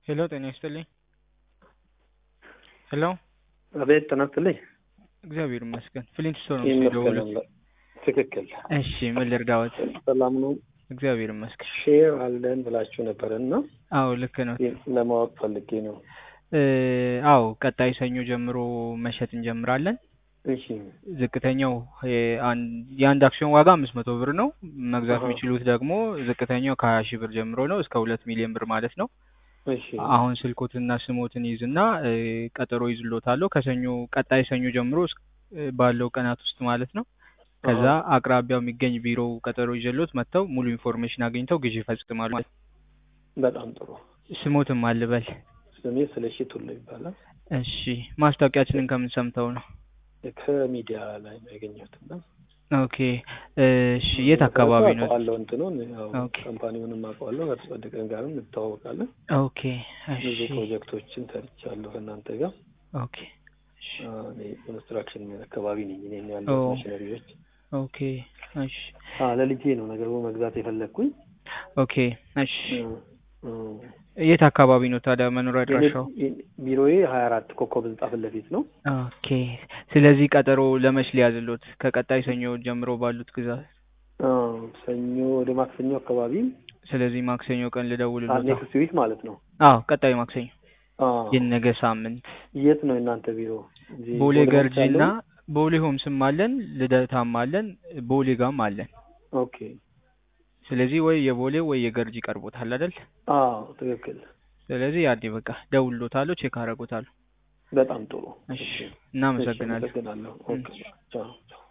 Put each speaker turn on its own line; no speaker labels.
ሄሎ ጤና ይስጥልኝ። ሄሎ
አቤት ጤና ይስጥልኝ።
እግዚአብሔር ይመስገን። ፍሊንት ስቶን ነው
ይመስገን
የደወሉት።
አምላክ። ትክክል።
እሺ ምን ልርዳዎት?
ሰላም ነው።
እግዚአብሔር ይመስገን።
ሼር አለን ብላችሁ ነበር እና
አዎ ልክ ነው።
ለማወቅ ፈልጌ ነው።
እ አዎ ቀጣይ ሰኞ ጀምሮ መሸጥ እንጀምራለን።
እሺ
ዝቅተኛው የ- አን- የአንድ አክሲዮን ዋጋ አምስት መቶ ብር ነው። መግዛት
አሃ።
የሚችሉት ደግሞ ዝቅተኛው ከሀያ ሺህ ብር ጀምሮ ነው እስከ ሁለት ሚሊዮን ብር ማለት ነው።
እሺ
አሁን ስልኮትና ስሞትን ይዝና እ ቀጠሮ ይዝሎታለሁ ከሰኞ ቀጣይ ሰኞ ጀምሮ እስክ- እ ባለው ቀናት ውስጥ ማለት ነው። ከዛ
አሃ።
አቅራቢያው የሚገኝ ቢሮ ቀጠሮ ይዘሎት መጥተው ሙሉ ኢንፎርሜሽን አግኝተው ግዢ ይፈጽማሉ።
በጣም ጥሩ።
ስሞትም አልበል።
ስሜ ስለሺ ቱሉ ይባላል።
እሺ ማስታወቂያችንን ከምን ሰምተው ነው?
ከሚዲያ ላይ ነው ያገኘሁት እና
ኦኬ እሺ የት አካባቢ ነው?
አውቀዋለሁ እንትኑን ያው
ኦኬ
ካምፓኒውንም አውቀዋለሁ። ከتصدቀን ጋርም እንተዋወቃለን።
ኦኬ
ብዙ
እሺ
ፕሮጀክቶችን ሰርቻለሁ ከእናንተ ጋር።
ኦኬ እሺ
አ፣ እኔ ኮንስትራክሽን አካባቢ ነኝ። እኔ
ኦ
ያለው ማሽነሪዎች
ኦኬ እሺ
አ ለልጄ ነው ነገሩ መግዛት የፈለግኩኝ።
ኦኬ እሺ
እ፣ እ፣
የት አካባቢ ነው ታዲያ መኖሪያ
የኔ
አድራሻው?
የ- ቢሮዬ ሀያ አራት ኮከብ ህንጻ ፊት ለፊት ነው።
ኦኬ ስለዚህ ቀጠሮ ለመች ሊያዝሎት ከቀጣይ ሰኞ ጀምሮ ባሉት ግዛት
አ፣ ሰኞ ወደ ማክሰኞ አካባቢ
ስለዚህ ማክሰኞ ቀን ልደውልሎታ።
ኔክስት ዊክ ማለት ነው።
አዎ ቀጣዩ ማክሰኞ
አ፣
የነገ ሳምንት
የት ነው የእናንተ ቢሮ? እዚህ
ቦሌ
ቦሌ ሆምስ
ገርጂ እና
ያለው?
ቦሌ ሆምስም አለን ልደታም አለን ቦሌ ጋም አለን።
ኦኬ።
ስለዚህ ወይ የቦሌ ወይ የገርጂ ቀርቦታል አይደል?
አዎ ትክክል።
ስለዚህ ያኔ በቃ ደውሎታለሁ፣ ቼክ አደርጎታለሁ።
በጣም ጥሩ።
እሺ
እሺ፣ እሺ፣
እናመሰግናለን።
አመሰግናለሁ። ኦኬ፣
እሺ።
ቻው ቻው።